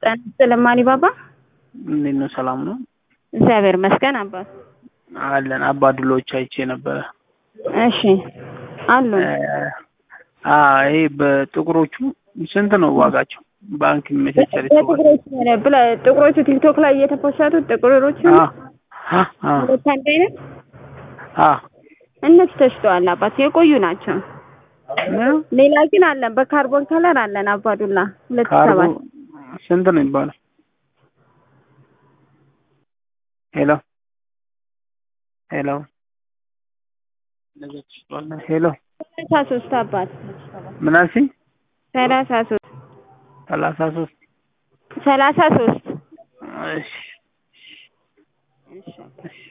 ጤና ይስጥልኝ አሊባባ። እንዴት ነው? ሰላም ነው እግዚአብሔር ይመስገን አባት። አለን። አባዱሎች አይቼ ነበረ። እሺ አሉ። አ ይሄ በጥቁሮቹ ስንት ነው ዋጋቸው? ባንክ የሚመቻቸል ጥቁሮቹ ብለ- ጥቁሮቹ ቲክቶክ ላይ እየተፖሰቱት ጥቁሮቹ ሁለት አንድ አይነት እነሱ ተሽተዋል አባት፣ የቆዩ ናቸው። ሌላ ግን አለን በካርቦን ከለር አለን አባዱላ ሁለት ካርቦ ሰባት ስንት ነው የሚባለው? ሄሎ ሄሎ ሄሎ ሰላሳ ሶስት አባት ምን አልሽኝ? ሰላሳ ሶስት ሰላሳ ሶስት ሰላሳ ሶስት እሺ እሺ እሺ